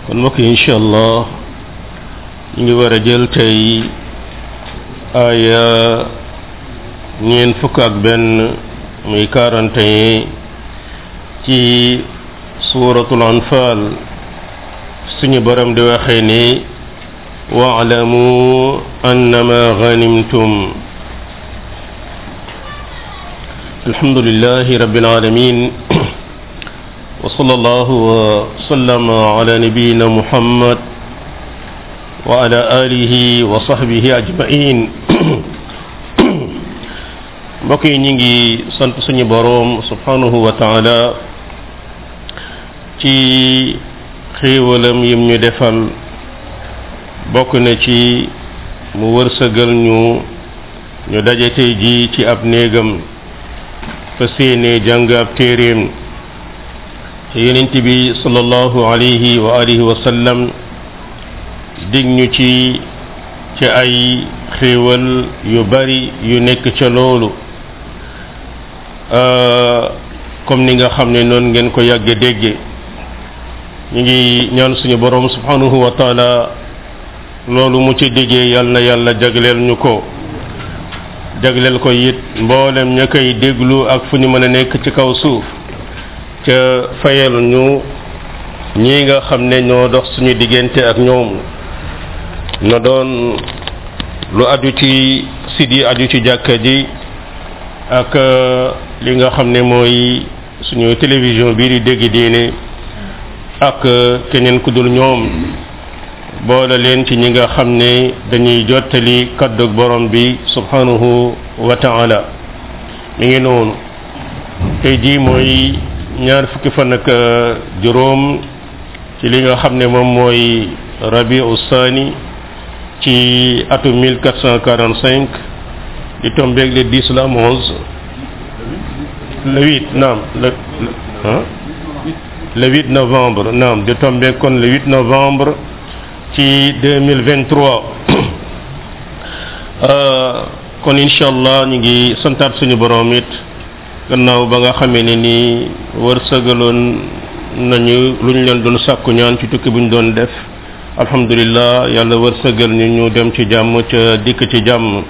kon mbokk yi incha allah ñu ngi war a jël tey aaya ñeen fukk ak benn muy quarante et un ci suuratul anfal suñu borom di waxee ni waalamu annama ganimtum alhamdulillahi rabbil alamin وصلى الله وسلم على نبينا محمد وعلى آله وصحبه أجمعين mbokk yi ñu ngi sant suñu boroom subhanahu wa taala ci xéewalam yim ñu defal bokk na ci mu wërsëgal ñu ñu daje tey ji ci ab néegam fa séenee jàng ab téeréem yonent bi sallallahu alayhi wa alihi wa sallam dig ñu ci ci ay xéewal yu bari yu nekk ca loolu comme ni nga xam ne noonu ngeen ko yàgge dégge ñu ngi ñaan suñu borom subhanahu wa taala loolu mu ci déggee yal na yàlla jagleel ñu ko jagleel ko it mboolem ña koy déglu ak fu ñu mën a nekk ci kaw suuf ca fayal ñu ñi nga xam ne ñoo dox suñu diggante ak ñoom na doon lu aju ci sid yi aju ci jàkka ji ak li nga xam ne mooy suñu télévision bii di dégg diine ak keneen ku dul ñoom boole leen ci ñi nga xam ne dañuy jottali kaddu borom bi subhanahu wa taala mi ngi noonu tey jii mooy ñaar fukki fan ak juróom ci li nga xam ne moom mooy rabiu sani ci atum 1445 di tombeeg le 10 la 11 le 8 naam le le 8 novembre naam di tombeeg kon le 8 novembre ci 2023 kon incha allah ñu ngi santaat suñu borom it gannaaw ba nga xamee ne ni wërsëgaloon nañu lu ñu leen doon sàkku ñaan ci tukki bu ñu doon def alhamdulillah yàlla wërsëgal ñu ñu dem ci jàmm ca dikk ci jàmm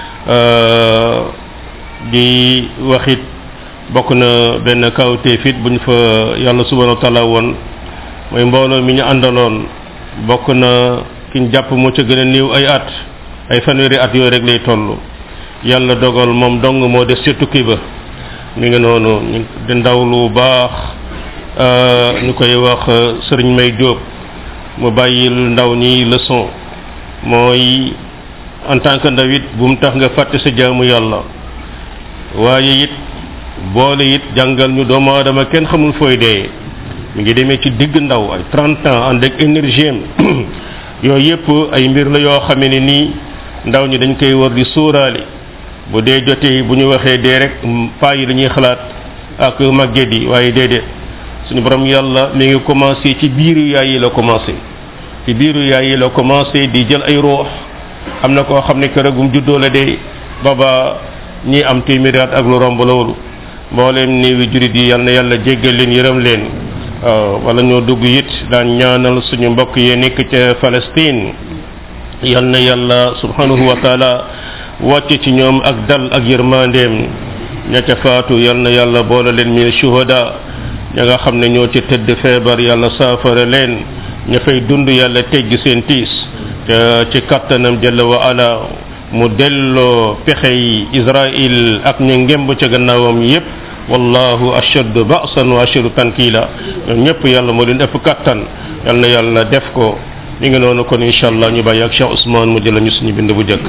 di waxit bokk na benn kawtee fit bu ñu fa yàlla subhanahu wa taala woon mooy mbooloo mi ñu àndaloon bokk na ki ñu jàpp moo ca gën a néew ay at ay fanweeri at yooyu rek lay toll yàlla dogal moom dong moo des ca tukki ba mi ngi noonu ñu di ndaw lu baax ñu koy wax sëriñ may jóob mu bàyyil ndaw ñi leçon mooy en tant que ndaw it bu mu tax nga fàtte sa jaamu yàlla waaye it boole it jàngal ñu doomu aadama kenn xamul fooy dee mi ngi demee ci digg ndaw ay 30 ans ànd ak énergie am yooyu yëpp ay mbir la yoo xamee ne nii ndaw ñi dañ koy war di sóoraale bu dee jotee bu ñu waxee dee rek paa yi dañuy xalaat ak màgget yi waaye déedéet suñu borom yàlla mi ngi commencé ci biiru yaay yi la commencé ci biiru yaay yi la commencé di jël ay roox am na koo xam ne kër gum juddoo la dee baba ñi am téeméeri at ak lu romb loolu mbooleem néewi jurit yi yal na yàlla jéggal leen yërëm leen waaw wala ñoo dugg it daan ñaanal suñu mbokk yee nekk ca Palestine yal na yàlla subhanahu wa taala wàcc ci ñoom ak dal ak yërmandeem ña ca faatu yal na yàlla boole leen min shuhada ña nga xam ne ñoo ca tëdd feebar yàlla saafara leen ña fay dund yàlla teggi seen tiis te ci kattanam jalla wa ala mu delloo pexey Israël ak ñu ngemb ca gannaawam yépp wallahu ashaddu ba'san wa ashaddu tankila ñoom ñëpp yàlla moo leen ëpp kattan yal na yàlla def ko mi ngi noonu kon incha allah ñu bàyyi ak Cheikh Ousmane mu jëla ñu suñu bind bu jëkk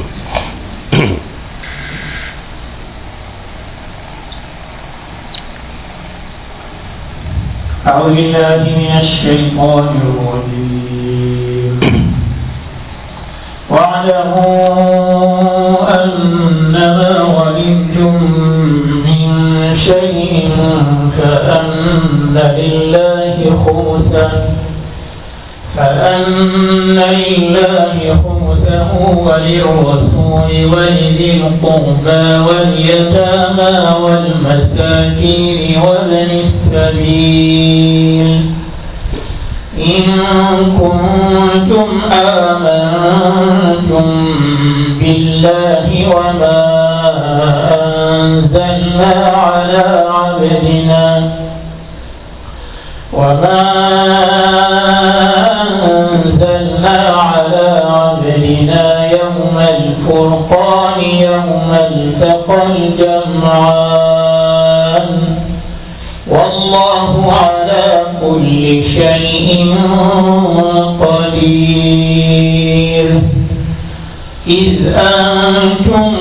أعوذ بالله من الشيطان الرجيم واعلموا أنما غنمتم من شيء فأن لله خمسه فأن لله خمسه وللرسول ولذي القربى واليتامى والمساكين وابن السبيل إن كنتم آمنتم بالله وما أنزلنا على عبدنا وما أنزلنا على عبدنا يوم الفرقان يوم التقى الجمعان والله على كل شيء قدير إذ أنتم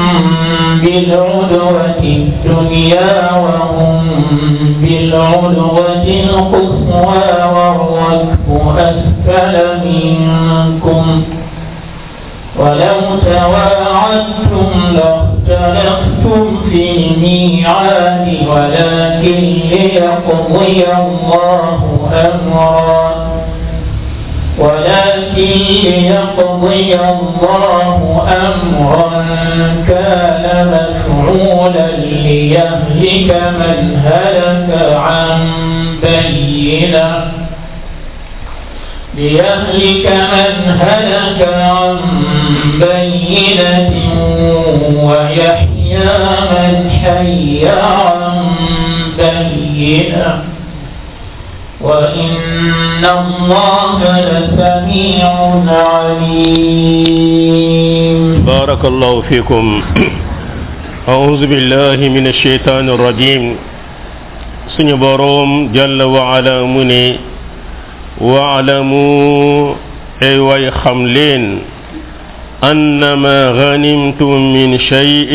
بالعدوة الدنيا وهم بالعدوة القصوى والركب أسفل منكم ولو تواعدتم لاختلفتم في الميعاد ولكن ليقضي الله أمرا ولكن ليقضي الله أمرا كان مفعولا ليهلك من هلك عن بينه ليهلك من هلك عن بينة ويحيى من حي عن بينة وإن الله لسميع عليم بارك الله فيكم أعوذ بالله من الشيطان الرجيم سنبروم جل وعلا مني واعلموا أي واي خملين أنما غنمتم من شيء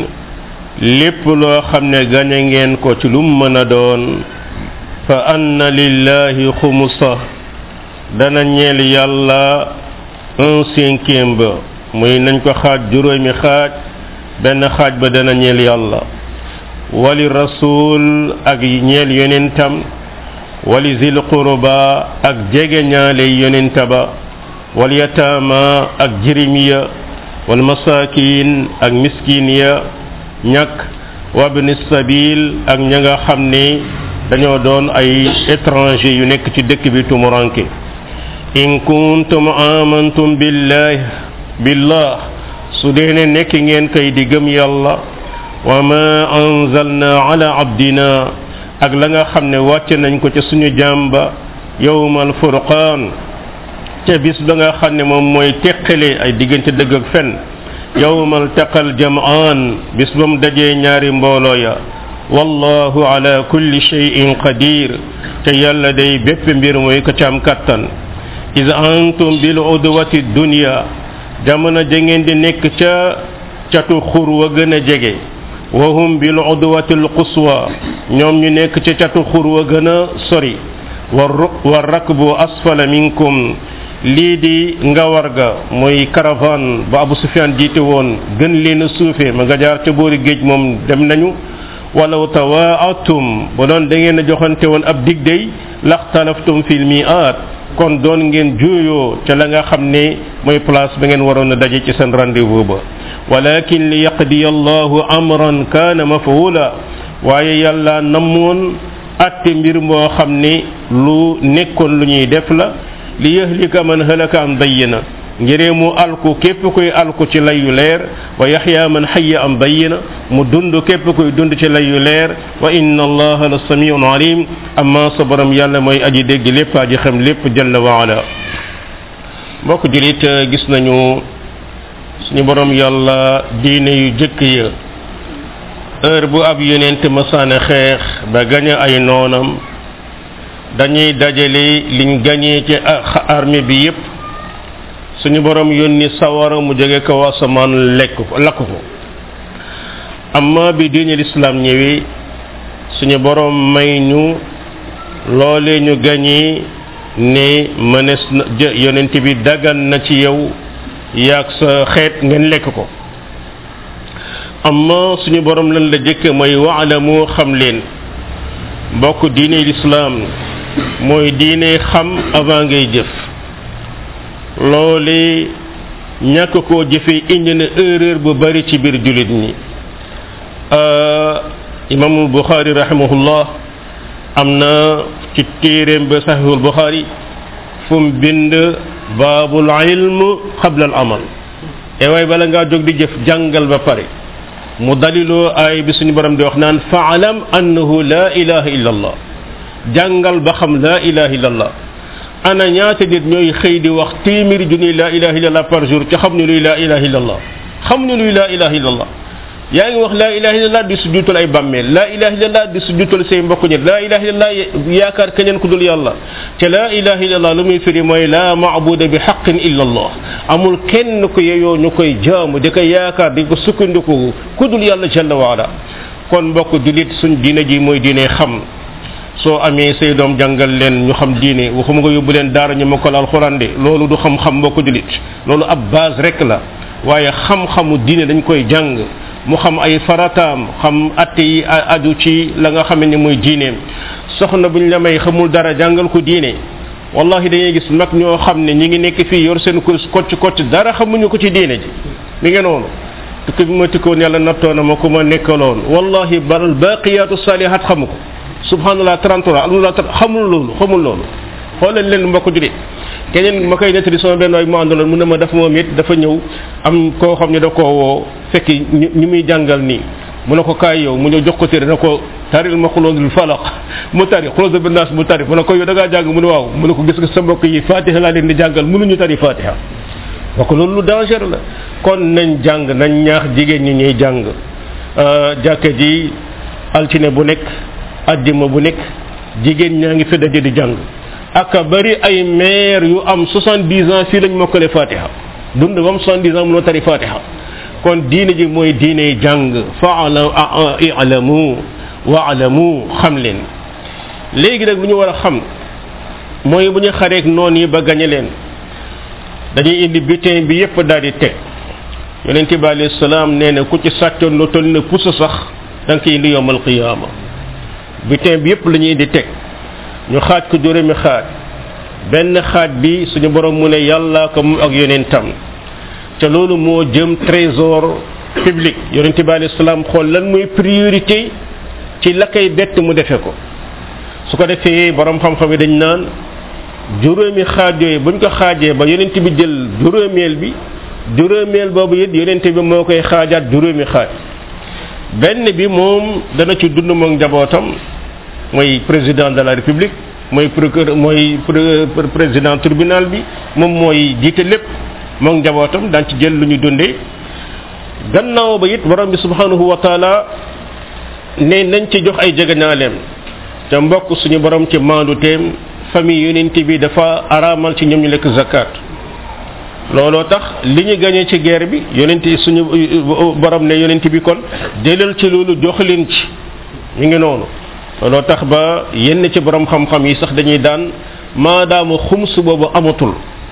lépp loo xam ne gañe ngeen ko ci lum mën a doon fa anna lillahi xumusa dana ñeel yàlla un cinquième ba muy nañ ko xaaj juróomi xaaj benn xaaj ba dana ñeel yàlla wali rasul ak ñeel yonentam wali zil qurba ak jege ñaale yonenta ba wal yataama ak jirimiya wal masakin ak miskin ya ñàkk wabni sabil ak ña nga xam ne dañoo doon ay étranger yu nekk ci dëkk bi tumuranke in kuntum amantum billahi billah su dee ne nekk ngeen kay di gëm yàlla wa ma anzalna ala abdina ak la nga xam ne wàcce nañ ko ca suñu jàmba yowmal furqaan ca bis ba nga xam ne moom mooy teqale ay diggante dëgg ak fen yowmal taqal jamaan bis ba mu dajee ñaari mbooloo ya wallahu ala kulli shay'in qadir te yàlla day bépp mbir mooy ko ci am kattan is antum bil udwati dunya jamono ja ngeen di nekk ca catu xur wa gën a jege wahum bil udwati al quswa ñoom ñu nekk ca catu xur wa gën a sori wa rakbu asfala minkum lii di ngawar ga mooy caravane ba Abu Sufyan jiite woon gën leen a suufee ma nga jaar ca boori géej moom dem nañu walaw tawaatum ba doon da ngeen a joxante woon ab dig day laxtalaftum fil mi'at kon doon ngeen juuyoo ca la nga xam ne mooy place ba ngeen waroon a daje ci seen rendez-vous ba walakin li yaqdiya allahu amran kaana mafula waaye yàlla namoon atte mbir moo xam ne lu nekkoon lu ñuy def la li yahlika man halaka an bayyina ngiree mu alku képp koy alku ci layu leer wa yaxya man xayya an bayyina mu dund képp koy dund ci layu leer wa inna allaha la samiun alim amma sa borom yàlla mooy aji dégg lépp aji xam lépp jalla wa ala mbokk julit gis nañu suñu borom yàlla diine yu jëkk ya heure bu ab yonent masaane xeex ba gañe ay noonam dañuy dajale liñ gañee ci armée bi yépp suñu borom yónni sawara mu jóge kaw asamaan lekk ko lakk ko amma bi diine lislaam ñëwee suñu borom may ñu loole ñu gañee ne mënees na yonent bi dagan na ci yow yaag sa xeet ngeen lekk ko amma suñu borom lan la jëkke mooy waalamu xam leen mbokk diine lislaam mooy diine xam avant ngay jëf loole ñàkk koo jëfee indi na erreur bu bari ci biir jullit ñi imaamul buxaari rahimahullah am na ci téeréem ba saxiixul buxaari fu mu bind baabul ilm qabla al amal e waay bala ngaa jóg di jëf jàngal ba pare mu daliloo ay bi suñu borom di wax naan faalam annahu la ilaha illa allah jàngal ba xam la ilaha illa allah ana ñaata nit ñooy xëy di wax téeméeri junni la ilaha illa allah par jour ci xam ne luy la ilaha illa allah xam ne luy la ilaha illa allah yaa ngi wax laa ilaha illallah di sujjutal ay bàmmeel laa ilaha illallah di sujjutal say mbokk ñet laa ilaha illallah yaakaar keneen ku dul yàlla te laa ilaha illallah lu muy firi mooy laa maabuda bi xaqin illa allah amul kenn ko yeyoo ñu koy jaamu di ko yaakaar di ko sukkandiku ku dul yàlla jalla waala kon mbokk julit suñ diine ji mooy diine xam soo amee say doom jàngal leen ñu xam diine waxuma nga yóbbu leen daara ñu mokkal alxuraan de loolu du xam-xam mbokk julit loolu ab base rek la waaye xam-xamu diine dañ koy jàng mu xam ay farataam xam atte yi aju ci la nga xam ne mooy diineem soxna buñ la may xamul dara jàngal ko diine wallahi dañuy gis mag ñoo xam ne ñi ngi nekk fii yor seen kurus kocc kocc dara xamuñu ko ci diine ji mi ngi noonu tukki bi ma tikkoon yàlla nattoona ma ku ma nekkaloon wallahi baral baqiyatu salihat xamu ko subhanallah 33 alhamdulillah xamul loolu xamul loolu xoolal leen mbokk julit keneen ma koy nettali sama benn waay mu àndaloon mu ne ma dafa moom it dafa ñëw am koo xam ne da koo woo fekk ñu muy jàngal nii mu ne ko kaay yow mu ñëw jox ko téere na ko taril ma xulóodul falaq mu tari xulóodul bi naas mu tari mu ne ko yow da ngaa jàng mu ne waaw mu ne ko gis nga sa mbokk yi fatiha laa leen di jàngal mënuñu tari fatiha wa ko loolu lu danger la kon nañ jàng nañ ñaax jigéen ñi ñuy jàng jàkka ji altine bu nekk ajjuma bu nekk jigéen ñaa ngi fi daje di jàng aka bari ay maire yu am 70 ans fii lañ mokkale fatiha dund ba am 70 ans mënoo tari fatiha kon diine ji mooy diine jàng faala i'lamu wa'lamu xam leen léegi nag lu ñu war a xam mooy bu ñu xareek noon yi ba gañe leen dañuy indi butin bi yépp daal di teg yonente bi alayhi salaam nee na ku ci sàccoon lu toll ne pusa sax da nga koy indi yowmal qiyaama butin bi yépp la ñuy indi teg ñu xaaj ko juróomi xaaj benn xaaj bi suñu borom mu ne yàlla ko mu ak yonentam te loolu moo jëm trésor public yonente bi alayhi salaam xool lan mooy priorité ci la koy bett mu defe ko su ko defee borom xam-xam yi dañ naan juróomi xaaj yooyu buñ ko xaajee ba yonent bi jël juróomeel bi juróomeel boobu it yonent bi moo koy xaajaat juróomi xaaj benn bi moom dana ci dund moom njabootam mooy président de la république mooy procureur mooy président tribunal bi moom mooy jiite lépp moom njabootam daan ci jël lu ñu dundee gannaaw ba it borom bi subhanahu wa taala ne nañ ci jox ay jegeñaaleem te mbokk suñu borom ci maandu teem famille yonent bi dafa araamal ci ñoom ñu lekk zakat looloo tax li ñu gañee ci guerre bi yonent suñu borom ne yonent bi kon jëlal ci loolu jox leen ci ñu ngi noonu looloo tax ba yenn ci borom xam-xam yi sax dañuy daan maadaama xums boobu amatul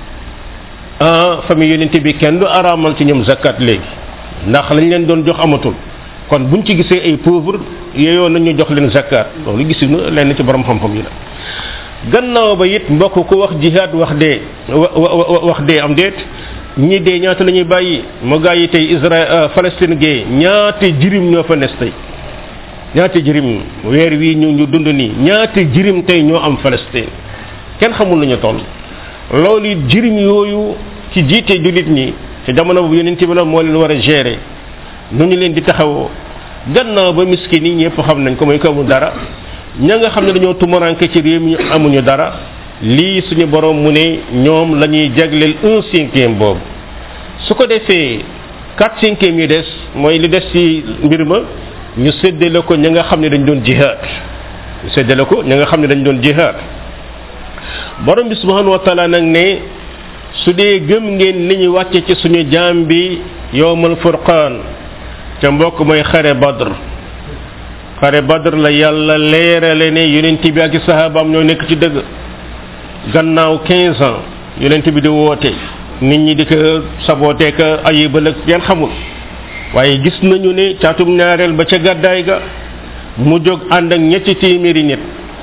ah famille yonent bi kenn du araamal ci ñoom zakat léegi ndax lañ leen doon jox amatul kon buñ ci gisee ay pauvre yeyoo nañu jox leen zakat loolu gisinu lenn ci borom xam-xam yi la gannaaw ba it mbokk ku wax jihad wax dee wax dee am déet ñi dee ñaata la ñuy bàyyi mu gaa yi tey Israël Palestine gee ñaata jirim ñoo fa nes tey ñaata jirim weer wii ñu ñu dund nii ñaata jirim tey ñoo am Palestine kenn xamul nañu toll loolu it jirim yooyu ci jiite jullit ñi te jamono boobu yonent bi la moo leen war a gérer nu ñu leen di taxawoo gannaaw ba miskin yi ñëpp xam nañ ko mooy ko amul dara ña nga xam ne dañoo tumaranke ci réew mi amuñu dara lii suñu borom mu ne ñoom la ñuy jagleel un cinquième boobu su ko defee quatre cinquième yi des mooy li des ci mbir ma ñu séddale ko ña nga xam ne dañ doon jihaad ñu séddale ko ña nga xam ne dañ doon jihaad borom bi subhanahu wa taala nag ne su dee gëm ngeen li ñu wàcce ci suñu jaam bi yowmal furqaan ca mbokk mooy xare badr xare badr la yàlla leerale ne yonent bi ak i sahabaam ñoo nekk ci dëgg gannaaw 15 ans yonent bi di woote nit ñi di ko saboote ka ayibal ak yan xamul waaye gis nañu ne caatum ñaareel ba ca gàddaay ga mu jóg ànd ak ñetti téeméeri nit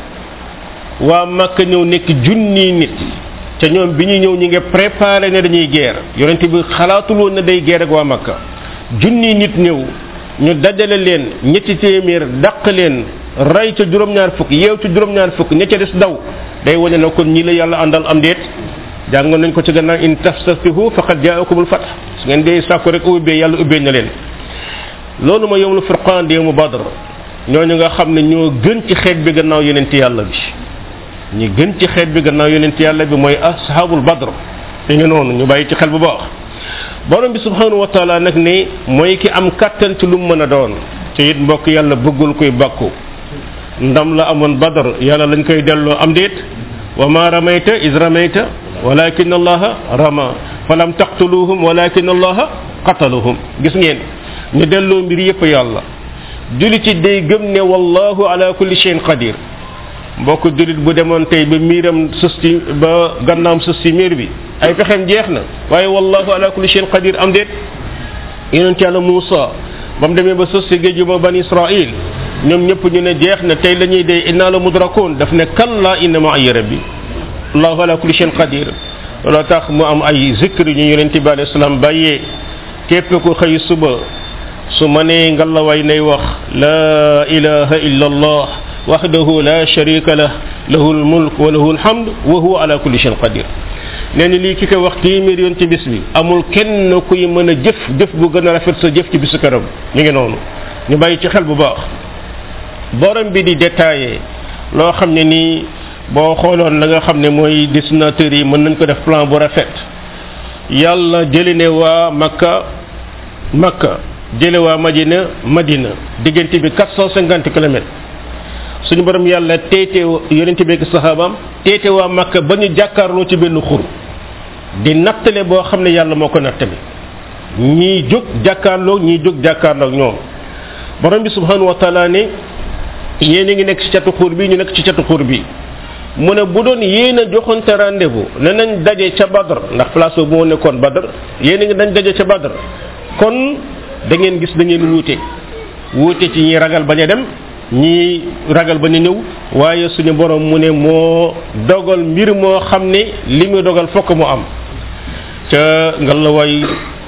waa makka ñëw nekk junni nit te ñoom bi ñuy ñëw ñi ngi préparé ne dañuy guerre yonent bi xalaatul woon ne day guerre ak waa makka junni nit ñëw ñu dajale leen ñetti téeméer dàq leen rey ca juróom-ñaar fukk yeew ca juróom-ñaar fukk ña ca des daw day wane na kon ñi la yàlla àndal am déet jàngoon nañ ko ci gannaaw in tastaftihu faqad jaakumul fath su ngeen dee sàkku rek ubbee yàlla ubbee na leen loolu ma yowmul furqaan di yowmu badr ñooñu nga xam ne ñoo gën ci xeet bi gannaaw yonent yàlla bi ñi gën ci xeet bi gannaaw yonent yàlla bi mooy ashabul badr te ngi noonu ñu bàyyi ci xel bu baax borom bi subhanahu wa taala nag ne mooy ki am kattan ci lu mu mën a doon te it mbokk yàlla bëggul koy bàkku ndam la amoon badr yàlla lañ koy delloo am déet wa ma ramayta is ramayta walakin allaha rama falam taqtuluhum walakin allaha qataluhum gis ngeen ñu delloo mbir yépp yàlla julit ci day gëm ne wallahu ala kulli shay'in qadir mbokk julit bu demoon tey ba miiram sës ci ba gannaam sës ci miir bi ay pexem jeex na waaye wallahu ala kulli shay'in qadir am déet yonent yàlla Muusa ba mu demee ba sës ci géej ba bani Israil ñoom ñëpp ñu ne jeex na tey la ñuy dee inna la mudrakoon daf ne kalla inna ma ay rabbi allahu ala kulli shay'in qadir looloo tax mu am ay zikr ñu yonent bi alayhi salaam bàyyee képp ku xëy suba su ma nee ngalawaay nay wax la ilaha illa allah wahdahu la sharika lah lahu almulk wa lahu alhamd wa huwa ala kulli shay'in qadir nee na lii ki ko wax téeméer yoon ci bis bi amul kenn kuy mën a jëf jëf bu gën a rafet sa jëf ci bisu këram mi ngi noonu ñu bàyyi ci xel bu baax borom bi di détaillé loo xam ne nii boo xooloon la nga xam ne mooy dessinateurs yi mën nañ ko def plan bu rafet yàlla jëli ne waa makka makka jële waa madina madina diggante bi 450 kilomètres suñu borom yàlla teete yonente bi ak sahabaam teete waa makka ba ñu jàkkaarloo ci benn xur di nattale boo xam ne yàlla moo ko nattale ñii jóg jàkkaarloo ñii jóg jàkkaarloo ñoom borom bi subhanahu wa taala ne yéen a ngi nekk ci catu xur bi ñu nekk ci catu xur bi mu ne bu doon yéen a joxonte rendez-vous ne nañ daje ca badr ndax place boobu moo nekkoon badr yéen a ngi dañ daje ca badr kon da ngeen gis da ngeen wuute wuute ci ñi ragal bañ a dem ñi ragal bañ a ñëw waaye suñu borom mu ne moo dogal mbir moo xam ne li muy dogal fokk mu am ca nga la way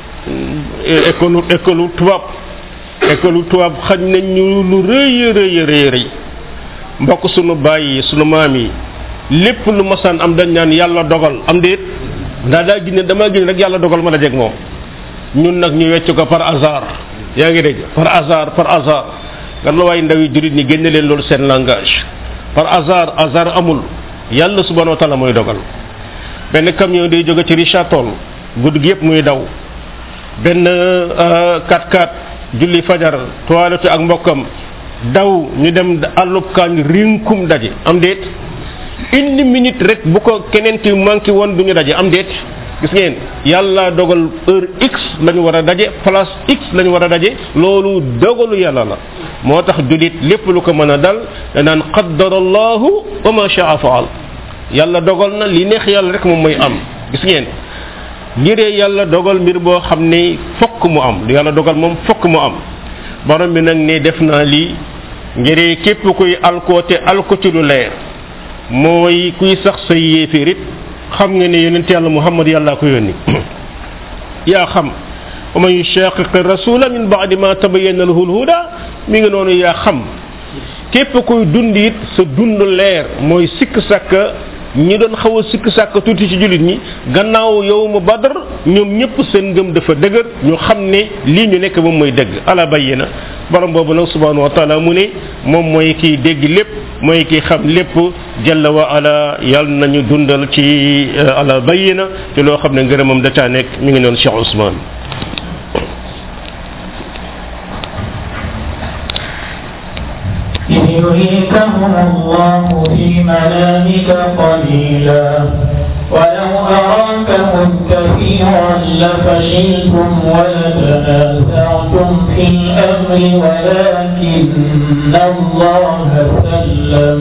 école école tubaab école tubaab xañ nañ ñu lu rëy rëy rëy rëy mbokk sunu bàyyi sunu maam yi lépp lu masaan am dañ naan yàlla dogal am déet ndaa daa gis ne damaa gis rek yàlla dogal mën a jeg moom ñun nag ñu wecc ko par hasard yaa ngi dégg par hasard par hasard nga la waaye ndaw yi jurit ñi génne leen loolu seen langage par hasard hasard amul yàlla subhanahu wa taala mooy dogal benn camion day jóge ci Richard Toll guddi gi yëpp muy daw benn 4x4 julli fajar toilette ak mbokkam daw ñu dem àllub kaañ rinkum daje am déet une minute rek bu ko keneen ki manqué woon du ñu daje am déet gis ngeen yàlla dogal heure x la ñu war a daje place x la ñu war a daje loolu dogalu yàlla la moo tax julit lépp lu ko mën a dal danaan qaddara allahu wa ma shaa faal yàlla dogal na li neex yàlla rek moom mooy am gis ngeen ngiree yàlla dogal mbir boo xam ne fokk mu am lu yàlla dogal moom fokk mu am borom bi nag ne def naa lii ngiree képp kuy alkoote alko ci lu leer mooy kuy sax say yéeféerit xam nga ne yonent yàlla muhammad yàlla ko yónni yaa xam wa man yushaqiqi rasula min ba'di ma tabayyana lahu alhuda mi ngi noonu yaa xam képp kuy dund it sa dund leer mooy sikk sàkka ñi doon xaw a sikk sàkka tuuti ci jullit ñi gannaaw yow mu badar ñoom ñëpp seen ngëm dafa dëgër ñu xam ne lii ñu nekk moom mooy dëgg ala bayyina borom boobu nag subhanahu wa taala mu ne moom mooy kiy dégg lépp mooy kiy xam lépp jalla wa ala yàlla nañu dundal ci ala bayyina te loo xam ne ngërëmam da caa nekk mi ngi noonu Cheikh Ousmane إذ يريكهم الله في منامك قليلا ولو أراكهم كثيرا لفشلتم ولتنازعتم في الأمر ولكن الله سلم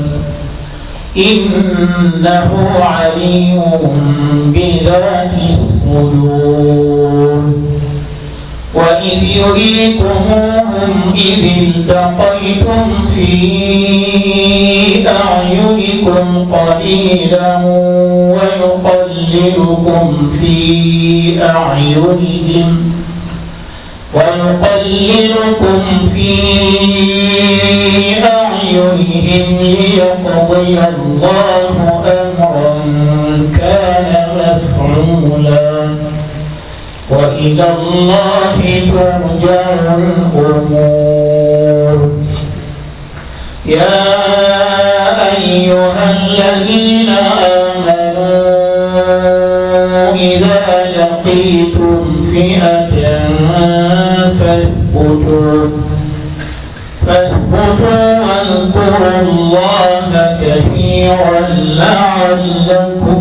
إنه عليم بذات الصدور وإذ يريكموهم إذ التقيتم في أعينكم قليلا ويقللكم في أعينهم ويقللكم في أعينهم ليقضي الله أمرا كان مفعولا وإلى الله ترجع الأمور يا أيها الذين آمنوا إذا لقيتم فئة فاثبتوا فاثبتوا واذكروا الله كثيرا لعلكم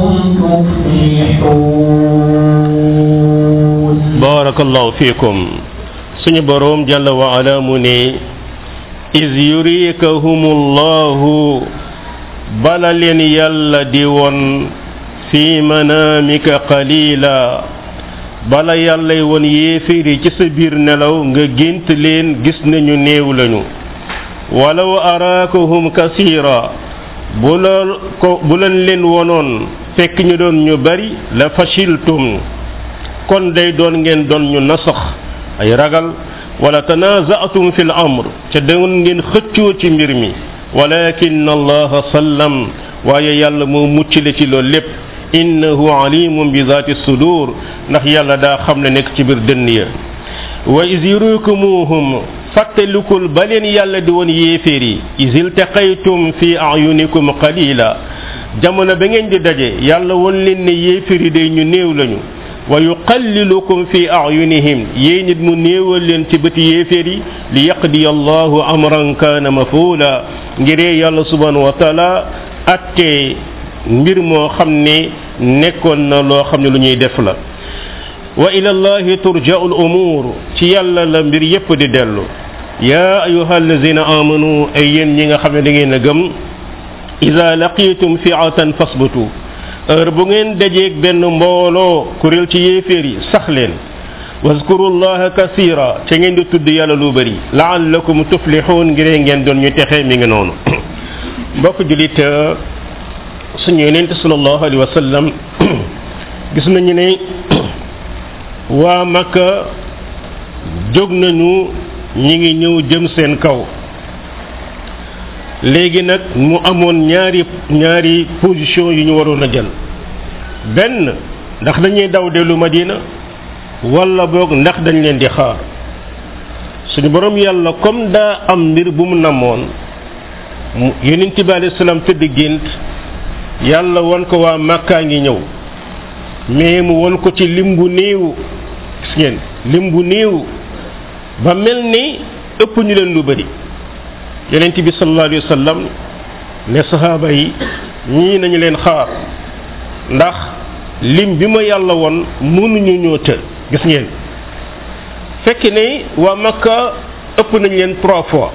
تفلحون barakallahu fiikum suñu boroom jalla wa ala mu ne iz yurikahumullahu bala leen yàlla di won fi manamika qalila bala yàllay won yéeféeri ci sa biir nelaw nga gént leen gis nañu néew lañu walaw araakahum kasira bu la ko bu leen leen wonoon fekk ñu doon ñu bari la fashiltum kon day doon ngeen doon ñu nasax ay ragal wala tanaza'tum fil amr ca doon ngeen xëccoo ci mbir mi walakin allaha sallam waaye yàlla moo muccile ci loolu lépp innahu alimun bi zati sudur ndax yàlla daa xam ne nekk ci biir dënn ya wa is yurikumuhum fàttalikul ba leen yàlla di woon yéeféer yi is iltaqaytum fi ayunikum qalila jamono ba ngeen di daje yàlla woon leen ne yéeféer yi day ñu néew lañu wa yuqallilukum fi ayunihim yéen it mu néewal leen ci bëti yéeféer yi li yaqdiya allahu amran kaana mafuula ngiree yàlla subhanahu wa taala atte mbir moo xam ne nekkoon na loo xam ne lu ñuy def la wa ila allahi turja'u al umur ci yàlla la mbir yépp di dellu ya ayuha allazina amanu ay yéen ñi nga xam ne da ngeen a gëm ida laqitum fi'atan fasbutu heure bu ngeen dajeeg benn mbooloo kuréel ci yéeféer yi sax leen waskuru llaha kasira ca ngeen di tudd yàlla lu bëri laallakum tuflixuun ngiree ngeen doon ñu texe mi ngi noonu mbokk julit suñu yonent sallallahu alayhi wa sallam gis nañu ne waa makka jóg nañu ñi ngi ñëw jëm seen kaw léegi nag mu amoon ñaari ñaari position yu ñu waroon a jël benn ndax dañuy daw dellu madina wala boog ndax dañ leen di xaar suñu borom yàlla comme daa am mbir bu mu namoon mu yonent bi alayhi salaam tëdd gént yàlla won ko waa màkkaa ngi ñëw mais mu won ko ci lim bu néew gis ngeen lim bu néew ba mel ni ëpp ñu leen lu bari yonent bi sallallahu alayhi wa sallam ne sahaaba yi ñii nañu leen xaar ndax lim bi ma yàlla won mënuñu ñoo të gis ngeen fekk ne waa makka ëpp nañ leen trois fois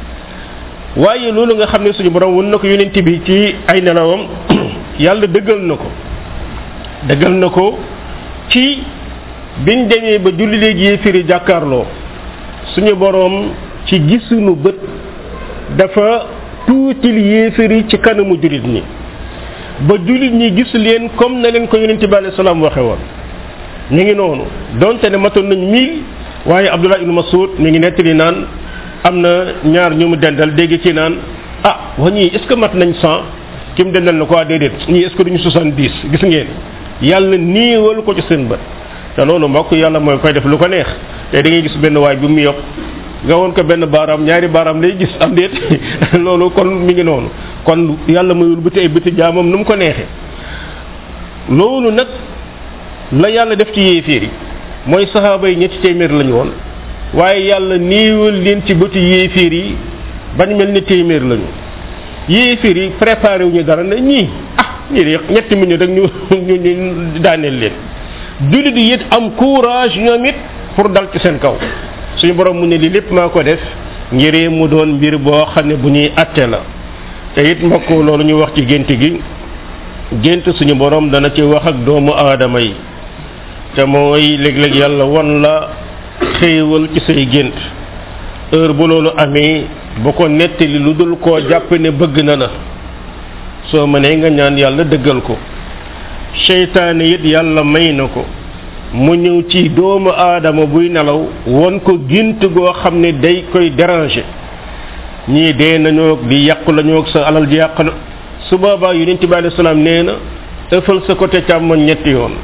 waaye loolu nga xam ne suñu borom won na ko yonent bi ci ay nelawam yàlla dëggal na ko dëggal na ko ci biñ demee ba julli léegi yéefiri jàkkaarloo suñu borom ci gisuñu bët dafa tuutil yéefari ci kanamu jullit ñi ba jullit ñi gis leen comme na leen ko yonente bi alayhi salaam waxe woon ñu ngi noonu donte ne matoon nañ mille waaye abdullah ibnu masud mi ngi nettali naan am na ñaar ñu mu dendal dégg ci naan ah wa ñii est ce que mat nañ cent ki mu dendal na ko waa déedéet ñii est ce que duñu soixante dix gis ngeen yàlla niiwal ko ci seen bët te loolu mbokk yàlla mooy koy def lu ko neex te da ngay gis benn waay bi mu yokk nga woon ko benn baaraam ñaari baaraam lay gis am déet loolu kon mi ngi noonu kon yàlla mayul bëti ay bëti jaamam nu mu ko neexee loolu nag la yàlla def ci yéeféer yi mooy saxaaba yi ñetti téeméer lañu woon waaye yàlla niiwal leen ci bëti yéeféer yi bañ mel ni téeméer lañu yéeféer yi préparé wu ñu dara ne ñii ah ñii de ñetti minute rek ñu ñu ñu daaneel leen jullit yi it am courage ñoom it pour dal ci seen kaw suñu borom mu ne lii lépp maa ko def ngiree mu doon mbir boo xam ne bu ñuy atte la te it mbokk loolu ñu wax ci gént gi gént suñu borom dana ci wax ak doomu aadama yi te mooy léeg-léeg yàlla won la xéewal ci say gént heure bu loolu amee bu ko nettali lu dul koo jàpp ne bëgg na la soo mënee nga ñaan yàlla dëggal ko seytaane it yàlla may na ko mu ñëw ci doomu aadama buy nelaw won ko gént goo xam ne day koy déranger ñii dee nañoo di yàqu lañoo sa alal ji yàq na su boobaa yonent bi alayhi salaam nee na ëffal sa côté càmmoñ ñetti yoon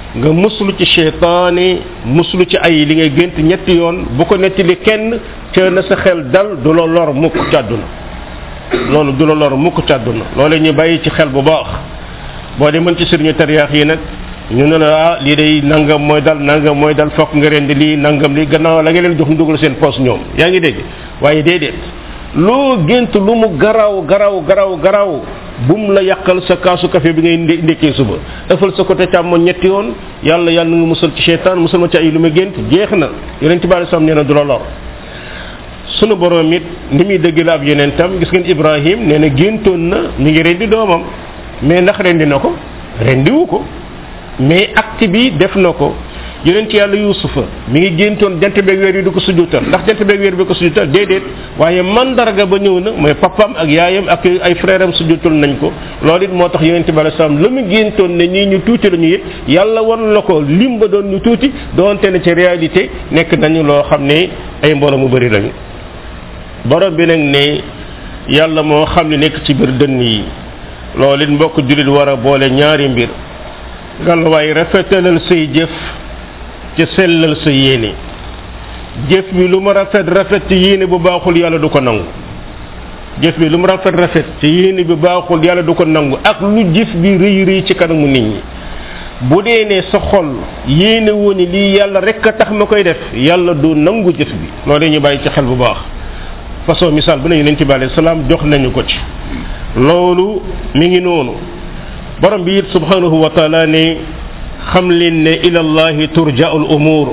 nga muslu ci cheytaane muslu ci ay li ngay gént ñetti yoon bu ko nettali kenn ca na sa xel dal du la lor mukk ci àdduna loolu du la lor mukk ci àdduna loolu ñu bàyyi ci xel bu baax boo demoon ci sëriñu tariyaax yi nag ñu ne la ah lii day nangam mooy dal nangam mooy dal fokk nga rendi lii nangam lii gannaaw la nga leen jox ñu dugal seen poos ñoom yaa ngi dégg waaye déedéet loo gént lu mu garaw garaw garaw garaw bum la yàqal sa kaasu café bi ngay ndé- ndékkee suba ëffal sa côté càmmoñ ñetti yoon yàlla yàlla nga musal ci cheytaan musal ma ci ay lu ma gént jeex na yonent bi sam nee na du la lor sunu borom it ni muy dëgg la ab yonentam gis ngeen ibrahim nee na géntoon na mi ngi rendi doomam mais ndax rendi na ko rendiwu ko mais acte bi def na ko yonent yàlla yusufa mi ngi géntoon jant beeg weer yi du ko sujjutal ndax jant beeg weer bi ko sujjutal déedéet waaye mandarga ba ñëw na mooy papam ak yaayam ak ay frère am sujjutal nañ ko loolu it moo tax yonent bi alei salaam la mu géntoon ne ñii ñu tuuti la ñu it yàlla wan la ko lim ba doon ñu tuuti doonte ne ci réalité nekk nañu loo xam ne ay mbooloo mu bëri lañu borom bi nag ne yàlla moo xam ne nekk ci biir dënn yi loolu it mbokk jullit war a boole ñaari mbir ngalawaay rafetalal say jëf ca sellal sa yéene jëf bi lu mu rafet rafet ci yéene bu baaxul yàlla du ko nangu jëf bi lu mu rafet rafet ci yéene bi baaxul yàlla du ko nangu ak lu jëf bi rëy rëy ci kanamu nit ñi bu dee ne sa xol yéene woo ni lii yàlla rek a tax ma koy def yàlla du nangu jëf bi loolu ñu bàyyi ci xel bu baax façon misaal bu ne yonent bi alayhi salaam jox nañu ko ci loolu mi ngi noonu borom bi it subhanahu wa taala ne xam leen ne ila llahi turja'u al umur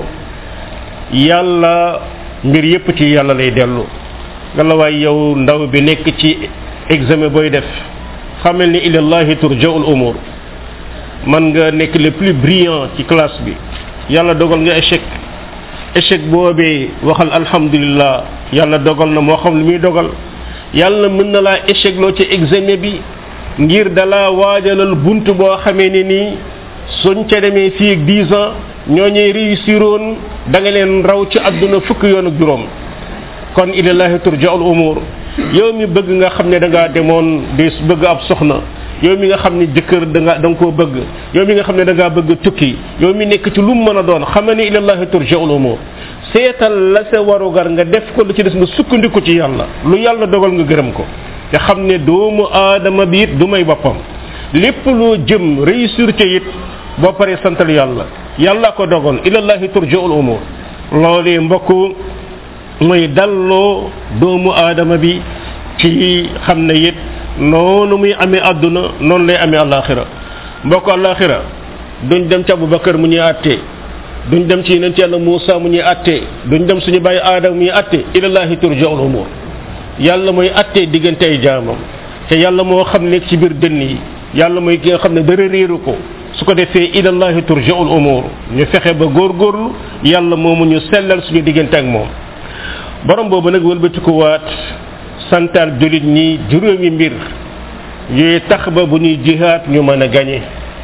yàlla mbir yépp ci yàlla lay dellu ngalla waay yow ndaw bi nekk ci examen booy def xamal ni ila llahi turja'u al umur man nga nekk le plus brillant ci classe bi yàlla dogal nga échec échec boobee waxal alhamdulillah yàlla dogal na moo xam lu muy dogal yàlla mën na laa échec loo ci examen bi ngir dala waajalal bunt boo xamee ne nii suñ ca demee fii ak 10 ans ñoo ñuy réussiroon da nga leen raw ci àdduna fukki yoon ak juróom kon ilallahi turja'ul umur yow mi bëgg nga xam ne da ngaa demoon di bëgg ab soxna yow mi nga xam ne jëkkër da nga da nga koo bëgg yow mi nga xam ne da ngaa bëgg tukki yow mi nekk ci lu mu mën a doon xam ne ilallahi turja'ul umur seetal la sa warugar nga def ko lu ci des nga sukkandiku ci yàlla lu yàlla dogal nga gërëm ko te xam ne doomu aadama bi it du may boppam lépp loo jëm réussir ca it boo paree santal yàlla yàlla ko dogal ilallahi turja'ul umur loolee mbokk mooy dalloo doomu aadama bi ci xam ne it noonu muy amee àdduna noonu lay amee alaxira mbokk alaxira duñ dem ci abubakar mu ñuy àttee duñ dem ci yonent yàlla Muusa mu ñuy àttee duñ dem suñu bàyyi aadama mu ñuy àttee ilallahi turja'ul umur yàlla mooy àttee diggante ay jaamam te yàlla moo xam nekk ci biir dënn yi yàlla mooy ki nga xam ne dara réeru ko su ko defee ilallahi turja'ul umur ñu fexe ba góorgóorlu yàlla moomu ñu sellal suñu diggante ak moom borom boobu nag wëlbatiku waat santal julit ñi juróomi mbir yooyu tax ba bu ñuy jihaat ñu mën a gañe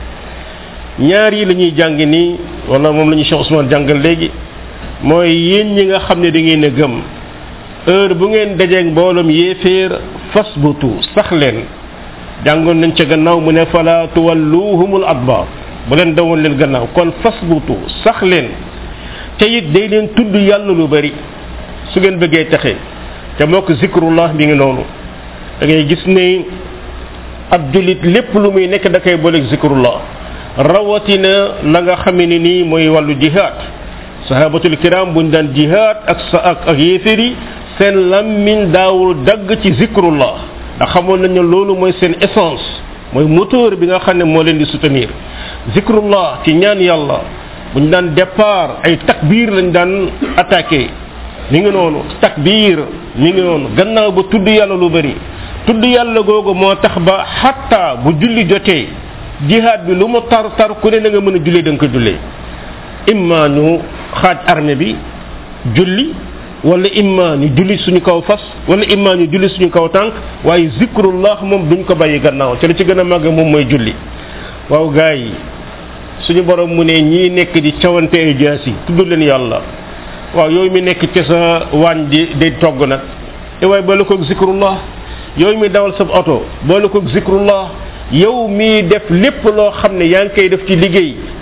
ñaar yi la ñuy jàng nii wala moom la ñuy Cheikh Ousmane jàngal léegi mooy yéen ñi nga xam ne da ngeen a gëm heure bu ngeen dajeeg mbooloom yéeféer fas butu sax leen jàngoon nañ ca gannaaw mu ne fala tuwalluhumul adbar bu leen dawoon leen gannaaw kon fas butu sax leen te it day leen tudd yàlla lu bari su ngeen bëggee texe te moo ko zikrullah mi ngi noonu da ngay gis ne ab julit lépp lu muy nekk da koy booleeg zikrullah rawatina la nga xamee ne nii mooy wàllu jihaad sahabatul kiram buñ daan jihaad ak sa ak ak yéeféer yi seen lammiñ daawul dagg ci zikrullah ndax xamoon nañ ne loolu mooy seen essence mooy moteur bi nga xam ne moo leen di soutenir zikrullah ci ñaan yàlla buñ daan départ ay takbir lañ daan attaqué mi ngi noonu takbir mi ngi noonu gannaaw ba tudd yàlla lu bari tudd yàlla googu moo tax ba xatta bu julli jotee jihaad bi lu mu tar tar ku ne na nga mën a jullee da nga ko jullee imma ñu xaaj armée bi julli wala imma ñu julli suñu kaw fas wala imma ñu julli suñu kaw tànk waaye zikrullah moom duñ ko bàyyi gannaaw te li ci gën a màgg moom mooy julli waaw gars yi suñu borom mu ne ñii nekk di cawante ay jaas yi tudd leen yàlla waaw yooyu mi nekk ci sa waañ di day togg nag e waaye boole koog zikrullah yooyu mi dawal sa oto boole koog zikrullah yow mii def lépp loo xam ne yaa ngi koy def ci liggéey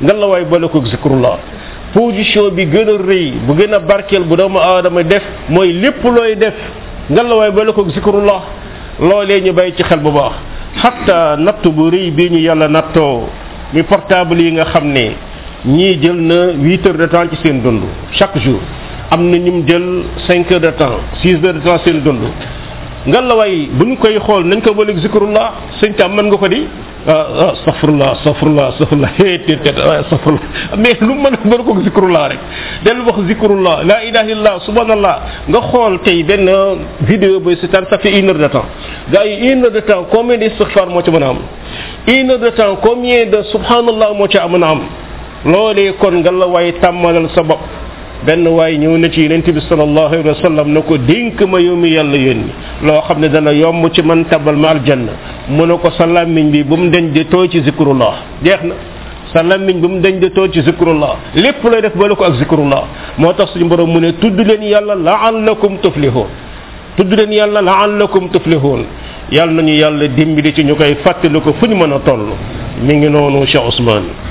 nga la waay boole ko zikrullah position bi gën a rëy bu gën a barkeel bu doomu aadama def mooy lépp looy def nga la waay boole ko zikrullah loolee ñu bàyyi ci xel bu baax hatta natt bu rëy bii ñu yàlla nattoo mi portable yi nga xam ne ñii jël na huit heures de temps ci seen dund chaque jour am na ñum jël cinq heures de temps six heures de temps seen dund nga la way buñ koy xool nañ ko bëleg zikrullah sëñ tam mën nga ko di ah astaghfirullah astaghfirullah astaghfirullah té té astaghfirullah mais lu mën a bëri ko zikrullah rek del wax zikrullah la ilaha illallah subhanallah nga xool tey benn vidéo boy seetaan ça fait une heure de temps gars yi une heure de temps combien d'istighfar moo ci mën a am une heure de temps combien de subhanallah moo ci mën a am loolee kon nga la waay tàmmalal sa bopp benn waay ñëw na ci yonent bi sallallahu alayhi wa sallam na ko dénk ma yow mi yàlla yónni loo xam ne dana yomb ci man tabal ma aljanna mu ne ko sa làmmiñ bi bu mu deñ di tooy ci zikrullah jeex na sa làmmiñ bu mu deñ di tooy ci zikrullah lépp lay def bala ko ak zikrullah moo tax suñu borom mu ne tudd leen yàlla laallakum tuflihun tudd leen yàlla laallakum tuflihun yàlla nañu yàlla dimbali ci ñu koy fàttali ko fu ñu mën a toll mi ngi noonu Cheikh Ousmane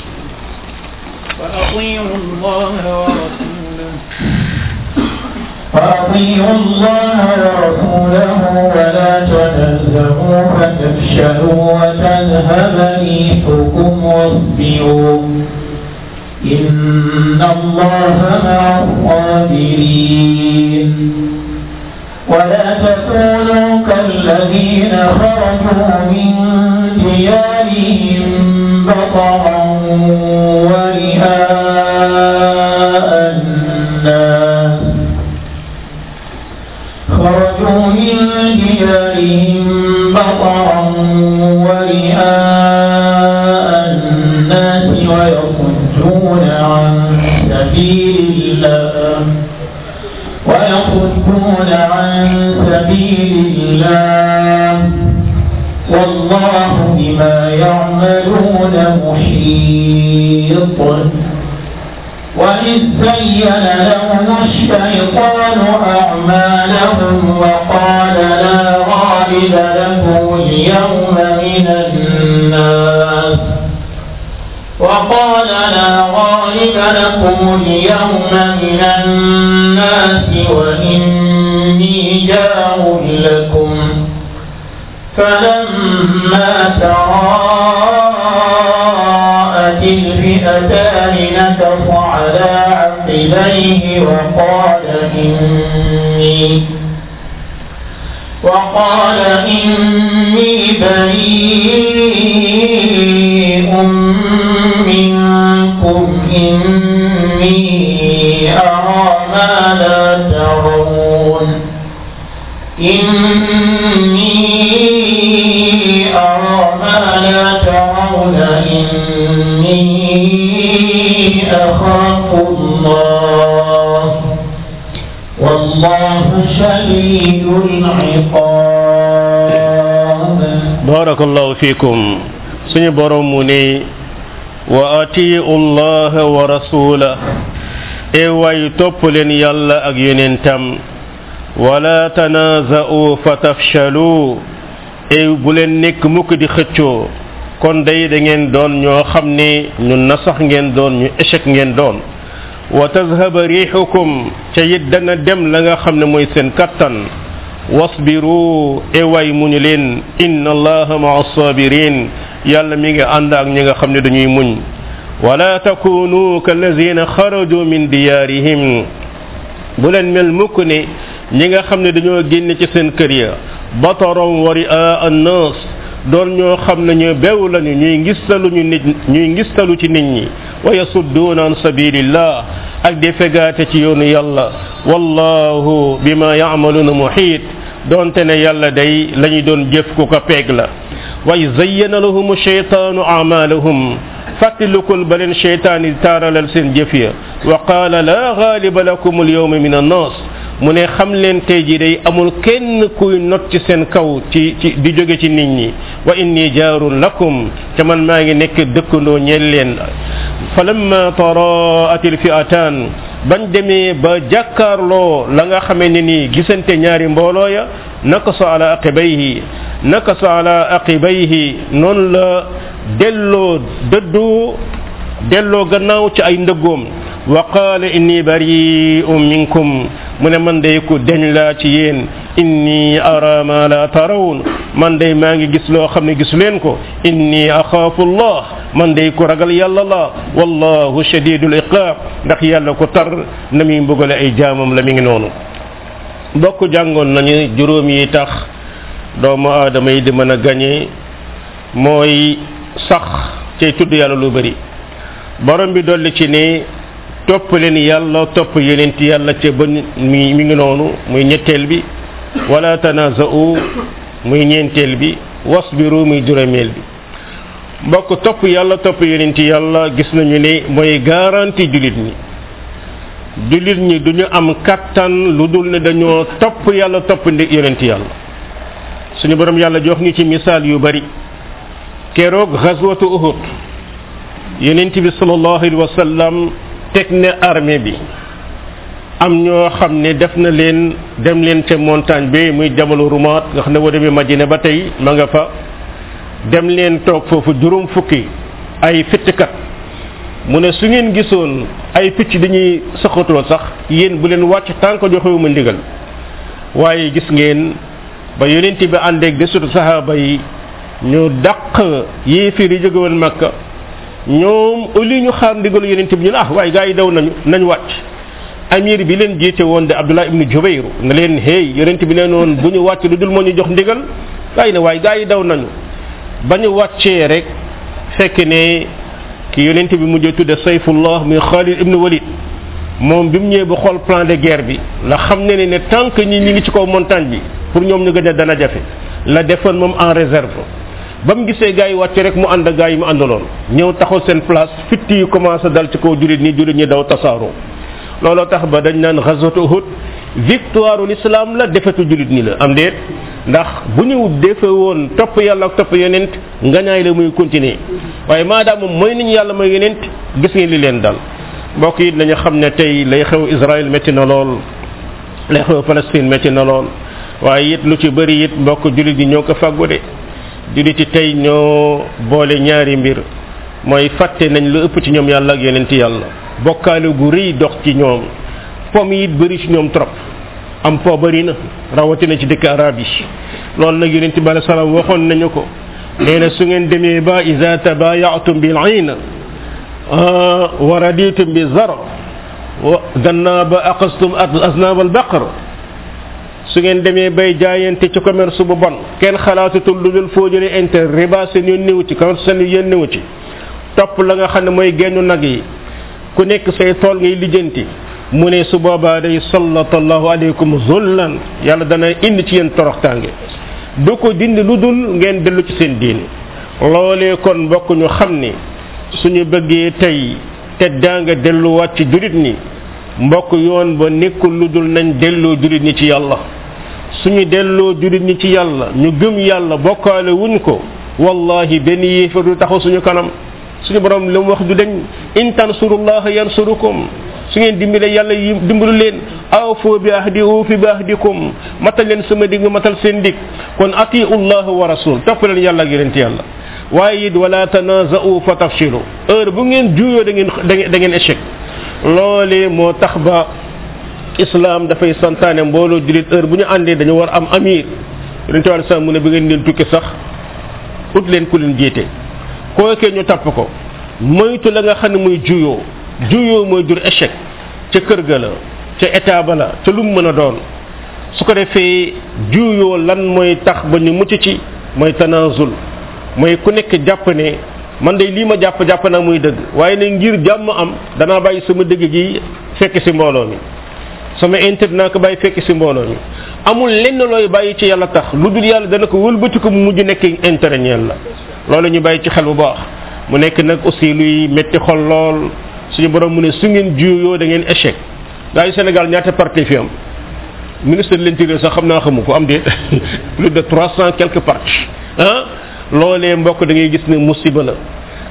وأطيعوا الله ورسوله وأطيعوا الله ورسوله ولا تنزعوا فتفشلوا وتذهب ريحكم واصبروا إن الله مع الصابرين ولا تكونوا كالذين خرجوا من ديارهم بطرا ورئاء الناس خرجوا من ديارهم بطرا ورئاء الناس ويصدون عن سبيل الله ويصدون عن سبيل الله والله بما يعملون محيط وإذ زين لهم الشيطان أعمالهم وقال لا غالب لكم اليوم من الناس وقال لا غالب لكم اليوم من الناس وإني جار لكم فلما تراءت الفئتان نكص على عقبيه وقال إني وقال إني بريء منكم إني أرى ما لا ترون إني أرى ما لا ترون إني أخاف الله والله شديد العقاب barakallahu fikum suñu borom mu ne wa atiu allah wa rasula e way topp leen yàlla ak yonentam wala tanaza'u fatafshalu e bu leen nekk mukk di xëccoo kon day da ngeen doon ñoo xam ne ñu nasax ngeen doon ñu échec ngeen doon wa tazhaba rihukum ca it dana dem la nga xam ne mooy seen kattan wasbiru e way muñu leen inna allaha maa sabirin yàlla mi ngi ànd ak ñi nga xam ne dañuy muñ wala takunu kallazina xaraju min diyarihim bu leen mel mukk ne ñi nga xam ne dañoo génn ci seen kër ya batarom wa ria annas doon ñoo xam ne ñu bew lañu ñuy ngistalu ñu nit ñuy ngistalu ci nit ñi wa yasudduuna an sabilillah ak di fegaate ci yoonu yàlla wallahu bima ya'maluna muhit donte ne yàlla day lañu doon jëf ku ko peeg la wa zayyana lahum shaytanu a'malahum fàttalikul ba leen sheytaan yi taaralal seen jëf ya wa qaala la gaaliba lakum alyawma min annas mu ne xam leen tey ji day amul kenn kuy not ci seen kaw ci ci di jóge ci nit ñi wa inni jaarun lakum te man maa ngi nekk dëkkandoo ñeel leen falamma taraat alfi'atan bañ demee ba jàkkaarloo la nga xamee ne nii gisante ñaari mbooloo ya nakasa ala aqibayhi nakasa ala aqibayhi noonu la delloo dëddu delloo gannaaw ci ay ndëggoom wa qaala inni bari'un minkum mu ne man day ku deñ laa ci yéen inni ara ma la tarawun man day maa ngi gis loo xam ne gisu leen ko inni axaafu allah man day ku ragal yàlla la wallahu shadidul iqaab ndax yàlla ko tar na muy mbugale ay jaamam la mi ngi noonu bokk jàngoon nañu juróom yi tax doomu aadama yi di mën a gañe mooy sax cay tudd yàlla lu bari borom bi dolli ci ne topp leen yàlla topp yonent yàlla ca ba mi mi ngi noonu muy ñetteel bi wala tanaza'u muy ñeenteel bi wasbiru muy juróomeel bi mbokk topp yàlla topp yonent yàlla gis nañu ne mooy garantie jullit ñi jullit ñi duñu am kattan lu dul ne dañoo topp yàlla topp ndi yonent yàlla suñu borom yàlla jox ñu ci misaal yu bari keroog xaswatu uhud yonent bi sallallahu alayhi wa sallam teg ne armée bi am ñoo xam ne def na leen dem leen ca montagne bi muy jabalu rumaat nga xam ne boo demee Madina ba tey ma nga fa dem leen toog foofu juróom fukki ay fittkat mu ne su ngeen gisoon ay picc dañuy saxatoo sax yéen bu leen wàcc tànk joxewuma ndigal waaye gis ngeen ba yonent bi àndeeg desutu sahaaba yi ñu dàq yéefir yi jóge woon Makka ñoom au lieu ñu xaar ndigal yonent bi ñu ne ah waaye gaa yi daw nañu nañ wàcc amir bi leen jiite woon de Abdullah ibnu Jubayr ne leen hey yonent bi leen woon bu ñu wàcc lu dul moo ñu jox ndigal gaa yi ne waaye gaa yi daw nañu ba ñu wàccee rek fekk ne ki yonent bi mujjee tudde sayfullah muy Khalid ibnu Walid moom bi mu ñëwee ba xool plan de guerre bi la xam ne ne ne tant que ñi ñi ngi ci kaw montagne bi pour ñoom ñu gën a dana jafe la defoon moom en réserve ba mu gisee gars yi wàcc rek mu ànd ak gars yi mu àndaloon ñëw taxaw seen place fitti yi commencé dal ci kaw jullit ñi jullit ñi daw tasaaroo looloo tax ba dañ naan ghazwatu Uhud victoire l'islam la defetu jullit ñi la am déet ndax bu ñu defe woon topp yàlla ak topp yonent ngañaay la muy continuer waaye maadaam moom mooy nañu yàlla mooy yonent gis ngeen li leen dal mbokk yi nañu xam ne tey lay xew Israël métti na lool lay xew Palestine métti na lool waaye it lu ci bëri it mbokk jullit yi ñoo ko fàggu de jullit yi tey ñoo boole ñaari mbir mooy fàtte nañ lu ëpp ci ñoom yàlla ak yonent yàlla bokkaale gu rëy dox ci ñoom pom yi it bëri ci ñoom trop am po bëri na rawatina ci dëkk arab yi loolu nag yonent bi alei salaam waxoon nañu ko nee na su ngeen demee ba ida tabayatum bil ayna wa raditum bi zar wa gannaa ba aqastum aznab al baqar su ngeen demee bay jaayante ci commerce bu bon kenn xalaatatul lu dul foo jëlee inter riba seen yoon néew ci commerce seen yoon néew ci topp la nga xam ne mooy gennu nag yi ku nekk say tool ngay lijjanti mu ne su boobaa day sallallahu alaykum zullan yàlla dana indi ci yéen toroxtaange du ko dindi lu dul ngeen dellu ci seen diine loolee kon mbokk ñu xam ni suñu bëggee tey teddaanga delluwaat ci jurit ñi mbokk yoon ba nekkul lu dul nañ delloo jurit ñi ci yàlla suñu delloo jurit ñi ci yàlla ñu gëm yàlla bokkaale wuñ ko wallahi benn yéefar du taxaw suñu kanam suñu borom li mu wax du dañ in tansurullaha yansurukum su ngeen dimbale yàlla yi dimbalu leen awfu bi ahdi ufi bi ahdikum matal leen sama dig matal seen dig kon atiu llah wa rasul topp leen yàlla ak yonent yàlla waaye it wala tanaza'u fa tafshilu heure bu ngeen juyoo da ngeen da ngeen échec loolee moo tax ba islam dafay santaane mbooloo julit heure bu ñu àndee dañu war am amir yonent wàllu sax mu ne bi ngeen leen tukki sax ut leen ku leen jiite kookee ñu tapp ko moytu la nga xam ne muy juyoo juyoo mooy jur échec ca kër ga la ca état ba la ca lu mu mën a doon su ko defee juyoo lan mooy tax ba ñu mucc ci mooy tanazul mooy ku nekk jàpp ne man de lii ma jàpp jàpp naa muy dëgg waaye ne ngir jàmm am danaa bàyyi sama dëgg gi fekk si mbooloo mi sama intérêt naa ko bàyyi fekk si mbooloo mi amul lenn looy bàyyi ci yàlla tax lu dul yàlla dana ko wëlbati ko mu mujj nekk intérêt ñeel la loolu ñu bàyyi ci xel bu baax mu nekk nag aussi luy metti xol lool suñu borom mu ne su ngeen juyoo da ngeen échec gaa yi Sénégal ñaata parti fi am ministre de l'intérieur sax xam naa xamu ko am de plus de trois cent quelques partis ah loolee mbokk da ngay gis ne musiba la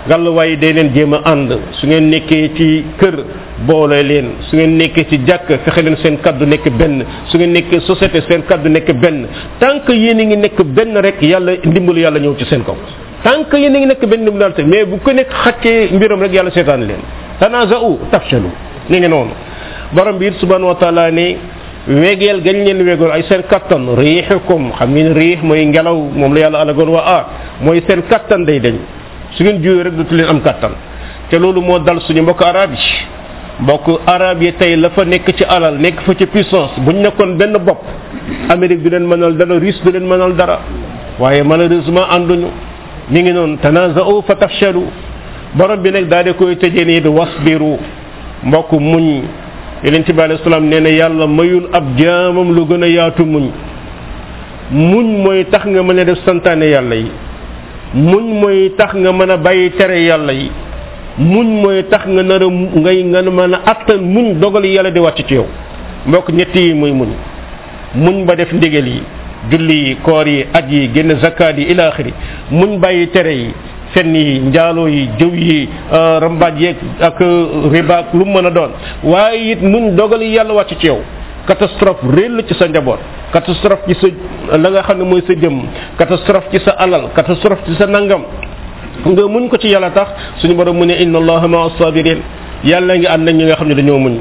gàlluwaay day leen jéem a ànd su ngeen nekkee ci kër boole leen su ngeen nekkee ci jàkk fexe leen seen kaddu nekk benn su ngeen nekkee société seen kaddu nekk benn tant que yéen a ngi nekk benn rek yàlla ndimbalu yàlla ñëw ci seen kaw tant que yéen a ngi nekk benn ndimbalu yàlla mais bu ko nekk xaccee mbiram rek yàlla seetaan leen tanaza'u tafshalu ni ngi noonu borom bi it subhanahu wa taala ne wegeel gañ leen wegoon ay seen kattan riixukum xam ngeen riix mooy ngelaw moom la yàlla alagoon waa aar mooy seen kattan day dañ su ngeen juyee rek dootu leen am kattan te loolu moo dal suñu mbokk arab yi mbokk arab yi tey la fa nekk ci alal nekk fa ci puissance bu ñu nekkoon benn bopp Amérique du leen mënal dara Russie du leen mënal dara waaye malheureusement ànduñu mi ngi noonu tanaza'u fa tafshalu borom bi nag daal di koy tëjee nii wasbiru mbokk muñ yonent bi alayhi salaam nee na yàlla mayul ab jaamam lu gën a yaatu muñ muñ mooy tax nga mën a def santaane yàlla yi muñ mooy tax nga mën a bàyyi tere yàlla yi muñ mooy tax nga nar a ngay nga mën a attan muñ dogal yàlla di wàcc ci yow mbokk ñett yi muy muñ muñ ba def ndigal yi julli yi koor yi aj yi génn zakkaat yi ila axiri muñ bàyyi tere yi fenn yi njaaloo yi jëw yi rambaaj yeeg ak riba ak lu mu mën a doon waaye it muñ dogal yi yàlla wàcc ci yow catastrophe réel ci sa njaboot catastrophe ci sa la nga xam ne mooy sa jëm catastrophe ci sa alal catastrophe ci sa nangam nga muñ ko ci yàlla tax suñu borom mu ne inna allaha ma sabirin yàlla ngi ànd ak ñi nga xam ne dañoo muñ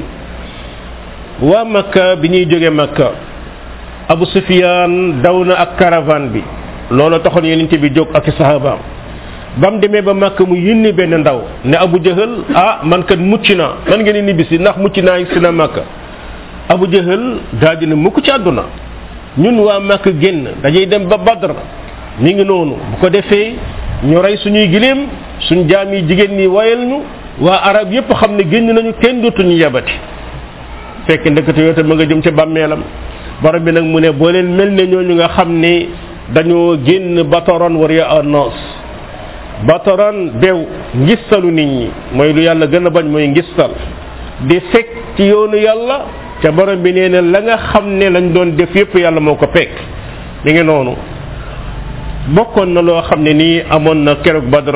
waa makka bi ñuy jógee makka abu sufyan daw na ak caravane bi loolu taxoon yonente bi jóg ak sahabaam ba mu demee ba makka mu yónni benn ndaw ne abu jahal ah man kat mucc naa man ngeen ni bisi ndax mucc naa si na makka abu jahal daal dina mukk ci àdduna ñun waa makka génn dañuy dem ba badr mi ngi noonu bu ko defee ñu rey suñuy gileem suñ jaam yi jigéen ñi wayal ñu waa arab yépp xam ne génn nañu kenn dootuñu yabati fekk ndekete yoo tam ma nga jëm ca bàmmeelam borom bi nag mu ne boo leen mel ne ñooñu nga xam ne dañoo génn batoron war ya annos batoron bew ngistalu nit ñi mooy lu yàlla gën a bañ mooy ngistal di fekk ci yoonu yàlla ca borom bi nee na la nga xam ne lañ doon def yépp yàlla moo ko pekk mi ngi noonu bokkoon na loo xam ne nii amoon na keroog badr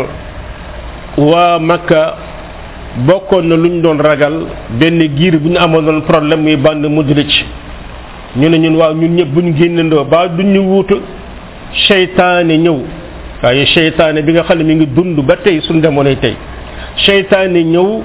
waa makka bokkoon na luñ doon ragal benn giir bu ñu amoon doon problème muy band mudrij ñu ne ñun waaw ñun ñëpp buñ génnandoo ba duñ ñu wuutu seytaane ñëw waaye seytaane bi nga xam ne mi ngi dund ba tey suñ demoonay tey seytaane ñëw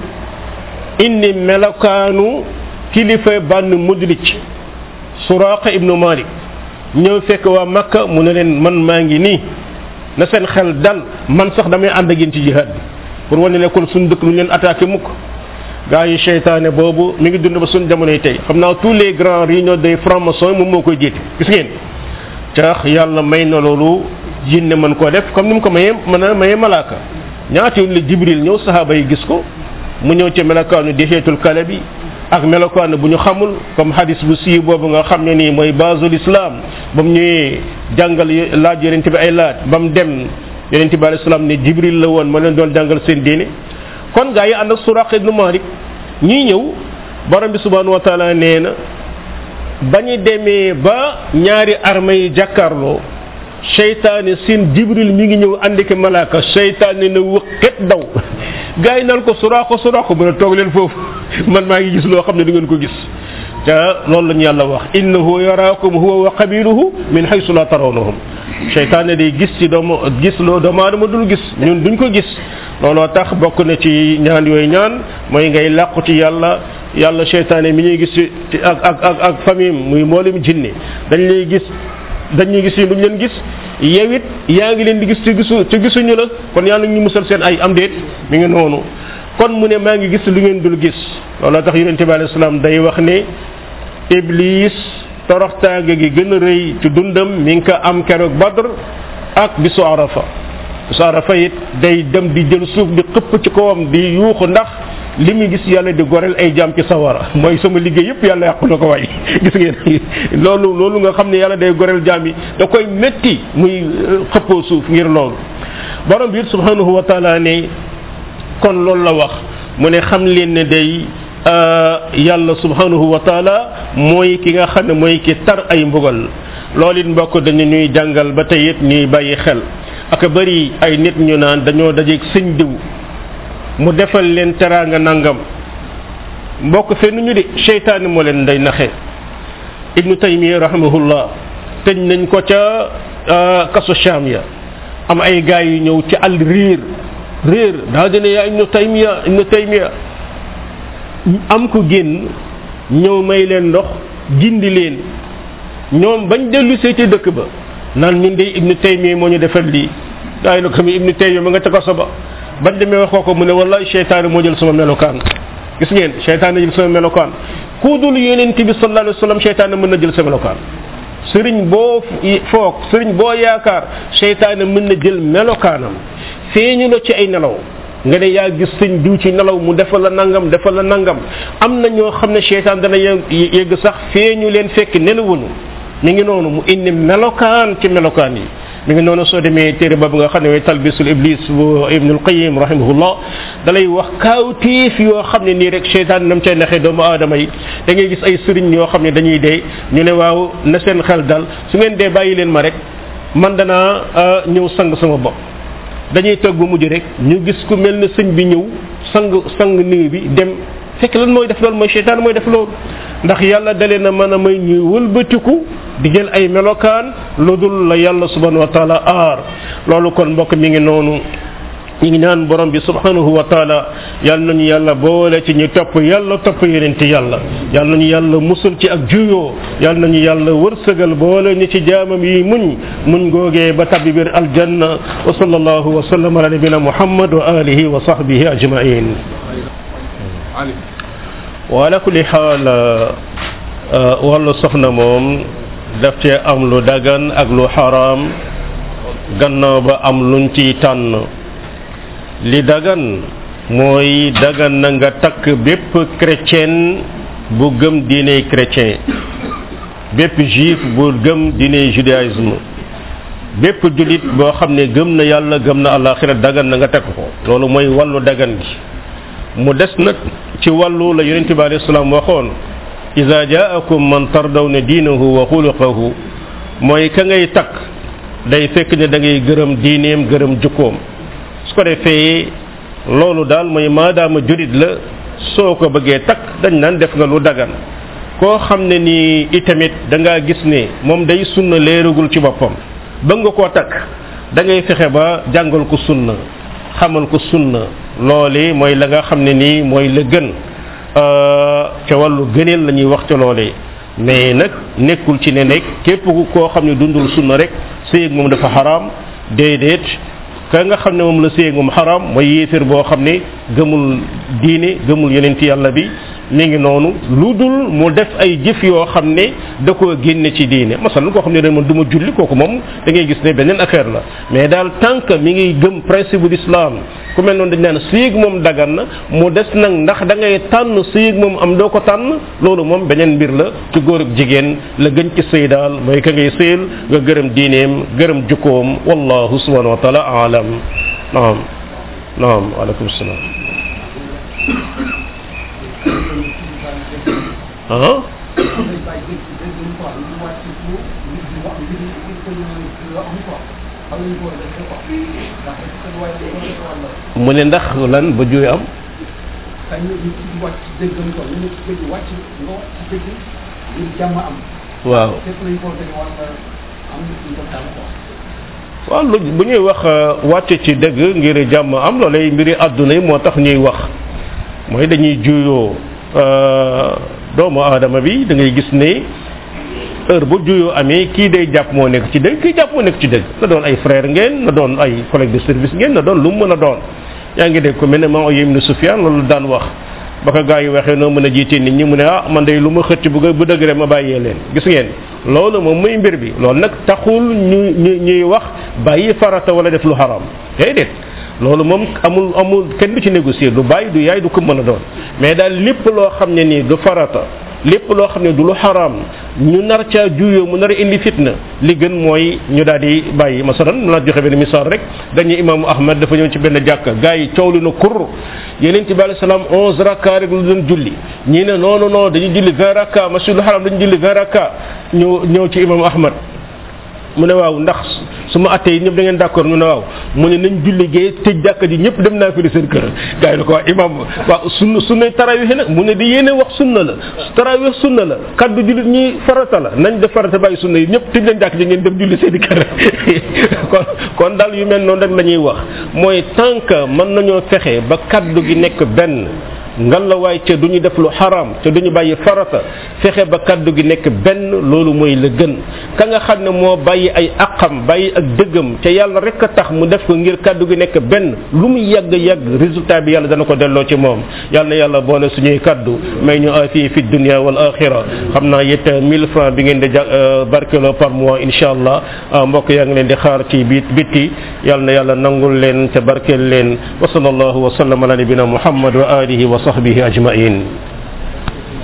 indi melokaanu kilifa band mudrij suraqa ibnu malik ñëw fekk waa makka mu ne leen man maa ngi nii na seen xel dal man sax damay ànd ak yéen ci jihad bi pour wane ne kon suñ dëkk lu leen attaqué mukk gaa yi seytaane boobu mi ngi dund ba suñ jamonoy tey xam naa tous les grands réunions des francs-maçons moom moo koy jiite gis ngeen tax yàlla may na loolu jinne mën koo def comme ni mu ko mayee mën a mayee malaaka ñaata yoon la jibril ñëw sahaaba yi gis ko mu ñëw ci melokaanu dexeetul kale bi ak melokaanu bu ñu xamul comme hadis bu sii boobu nga xam ne nii mooy basul islam ba mu ñëwee jàngal laaj yonente bi ay laaj ba mu dem yonente bi alayhi salaam ne jibril la woon ma leen doon jàngal seen diine kon gaa yi ànd ak suraq ibnu malik ñii ñëw borom bi subhanahu wa taala nee na ba ñu demee ba ñaari armée yi jàkkaarloo seytaane seen jibril mi ngi ñëw andi ko malaaka seytaane na wëqet daw gaa yi naan ko suraaxo suraaxo mu ne toog leen foofu man maa ngi gis loo xam ne du ngeen ko gis te loolu la ñu yàlla wax innahu yaraakum huwa wa qabiluhu min haysu la tarawnahum seytaane day gis ci doomu gis loo doomu aadama dul gis ñun duñ ko gis looloo tax bokk na ci ñaan yooyu ñaan mooy ngay làqu ci yàlla yàlla seytaane mi ñuy gis ci ak ak ak ak famille muy mboolem jinne dañ lay gis dañuy gis yi duñ leen gis yow it yaa ngi leen di gis ci gisu ci gisuñu la kon yàlla ñu musal seen ay am déet mi ngi noonu kon mu ne maa ngi gis lu ngeen dul gis looloo tax yonente bi alayhi salaam day wax ne iblis toroxtaange gi gën a rëy ci dundam mi ngi ko am keroog badr ak bisu arafa bisu arafa it day dem di jël suuf di xëpp ci kawam di yuuxu ndax li muy gis yàlla di goreel ay jaam ci sawara mooy sama liggéey yëpp yàlla yàqu na ko waay gis ngeen loolu loolu nga xam ne yàlla day goreel jaam yi da koy métti muy xëppoo suuf ngir loolu borom bi it subhanahu wa taala ne kon loolu la wax mu ne xam leen ne day yàlla subhanahu wa taala mooy ki nga xam ne mooy ki tar ay mbugal loolu it mbokk dañu ñuy jàngal ba tey it ñuy bàyyi xel aka bëri ay nit ñu naan dañoo dajeeg sëñ diw mu defal leen teraanga nangam mbokk fenn ñu de seytaane moo leen day naxe ibnu taymiya rahimahullah tëj nañ ko ca kaso sham ya am ay gaay yu ñëw ci àll riir réer daa dina yaa ibnu taymiya ibnu taymiya am ko génn ñëw may leen ndox gindi leen ñoom bañ dellu see ci dëkk ba naan ñun de ibnu taymiya moo ñu defal lii daay na ko mi ibnu taymiya ma nga ca kaso ba bañ demee wax ko mu ne wallahi seytaane moo jël sama melokaan gis ngeen seytaane jël sama melokaan ku dul yonent bi sallallahu alayhi wa sallam seytaane mën na jël sa melokaan sëriñ boo foog sëriñ boo yaakaar seytaane mën na jël melokaanam feeñu la ci ay nelaw nga ne yaa gis sëñ diw ci nelaw mu defal la nangam defal la nangam am na ñoo xam ne seytaan dana yegg sax feeñu leen fekk nelawuñu mi ngi noonu mu indi melokaan ci melokaan yi mi ngi noonu soo demee téere boobu nga xam ne mooy talbisul iblis bu ibnul qayim rahimahullah dalay wax kaawtiif yoo xam ne nii rek seytaan nam cay naxee doomu aadama yi da ngay gis ay sëriñ yoo xam ne dañuy dee ñu ne waaw na seen xel dal su ngeen dee bàyyi leen ma rek man danaa ñëw sang sama bopp dañuy toog ba mujj rek ñu gis ku mel ne sëñ bi ñëw sang sang nii bi dem fekk lan mooy def loolu mooy seytaan mooy def loolu ndax yàlla dalee na mën a may ñuy wëlbatiku di jël ay melokaan lu dul la yàlla subhanahu wa taala aar loolu kon mbokk mi ngi noonu ñu ngi ñaan borom bi subhanahu wa taala yàlla nañu yàlla boole ci ñu topp yàlla topp yonente yàlla yàlla nañu yàlla musul ci ak juyoo yàlla nañu yàlla wërsëgal boole ñu ci jaamam yi muñ muñ googee ba tabbi biir aljanna wa sallallahu wa sallam ala nabina muhammad wa alihi wa sahbihi ajmain wa ala kulli xaal wàllu soxna moom daf cee am lu dagan ak lu xaraam gannaaw ba am luñ ciy tànn li dagan mooy dagan na nga takk bépp chrétien bu gëm diine chrétien bépp juif bu gëm diine judaïsme bépp julit boo xam ne gëm na yàlla gëm na àllaaxira dagan na nga takk ko loolu mooy wàllu dagan gi mu des nag ci wàllu la yonente bi alayhi salaam waxoon ida jaakum man tardawna diinahu wa xuluqahu mooy ka ngay takk day fekk ne da ngay gërëm diineem gërëm jukkoom su ko defee loolu daal mooy maadaama jurit la soo ko bëggee takk dañ naan def nga lu dagan koo xam ne ni itamit da ngaa gis ne moom day sunna leeragul ci boppam bëgg nga koo takk da ngay fexe ba jàngal ko sunna xamal ko sunna loole mooy la nga xam ne nii mooy la gën ca wàllu gëneel la ñuy wax ca loolee mais nag nekkul ci ne nekk képp koo xam ne dundul sunna rek sëyeg moom dafa xaraam déedéet ka nga xam ne moom la sëyeg moom xaraam mooy yéeféer boo xam ne gëmul diine gëmul yonent yàlla bi mi ngi noonu lu dul mu def ay jëf yoo xam ne da koo génne ci diine masalan koo xam ne dañ man du ma julli kooku moom da ngay gis ne beneen affaire la mais daal tant que mi ngi gëm principe bu l'islam ku mel noonu dañ naan sëyeg moom dagan na mu des nag ndax da ngay tànn sëyeg moom am doo ko tànn loolu moom beneen mbir la ci góor ak jigéen la gën ci sëy daal mooy ka ngay sëyal nga gërëm diineem gërëm jukkoom wallahu subhanahu wa taala alam naam naam aleykum salaam ah mu ne ndax lan ba juy am waaw waaw lu bu ñuy wax wàcc ci dëgg ngir jàmm am loolay mbiri àdduna yi moo tax ñuy wax mooy dañuy juyoo doomu aadama bi da ngay gis ne heure bu juyoo amee kii day jàpp moo nekk ci dëgg kii jàpp moo nekk ci dëgg na doon ay frère ngeen na doon ay collègue de service ngeen na doon lu mu mën a doon yaa ngi dégg ko mel ne maa yem ni Sufyaan loolu daan wax ba ko gaa yi waxee noo mën a jiite nit ñi mu ne ah man day lu ma xëcc bu bu dëgg rek ma bàyyee leen gis ngeen loolu moom muy mbir bi loolu nag taxul ñu ñu ñuy wax bàyyi farata wala def lu xaram déedéet loolu moom amul amul kenn du ci négocier du bàyyi du yaay du ko mën a doon mais daal lépp loo xam ne nii du farata lépp loo xam ne du lu xaraam ñu nar caa juyoo mu nar a indi fitna li gën mooy ñu daal di bàyyi masalan naa joxe benn misaal rek dañuy imaamu ahmad dafa ñëw ci benn jàkka gars yi coow li na kur yeneen ci bi alei salaam onze rakka rek lu doon julli ñii ne non non non dañuy julli vingt rakka masjidul haram dañuy julli vingt rakka ñu ñëw ci imaamu ahmad mu ne waaw ndax su ma attee ñëpp da ngeen d'accord ñu ne waaw mu ne nañ julli gee tëj jàkka ji ñëpp dem naa fi di seen kër gars yi ne ko waa imam waaw sunna sunna tarawih nag mu ne di yéene wax sunna la tarawih sunna la kaddu jullit ñi farata la nañ def farata bàyyi sunna yi ñëpp tëj leen jàkka ji ngeen dem julli seen i kër kon kon daal yu mel noonu rek la ñuy wax mooy tant que mën nañoo fexe ba kaddu gi nekk benn ngal la waay ca du ñu def lu xaram te du ñu bàyyi farata fexe ba kaddu gi nekk benn loolu mooy la gën ka nga xam ne moo bàyyi ay aqam bàyyi ak dëggam te yàlla rek a tax mu def ko ngir kaddu gi nekk benn lu mu yàgg yàgg résultat bi yàlla dana ko delloo ci moom yàlla na yàlla boole suñuy kaddu may ñu afiye fi dunia wal axira xam naa it 1000 francs bi ngeen di ja barkeloo par mois incha allah mbokk yaa ngi leen di xaar ci bit bitti yàlla na yàlla nangul leen te barkeel leen wa sallallahu wa sallam ala nabina muhammad wa alihi wa sahbihi ajmain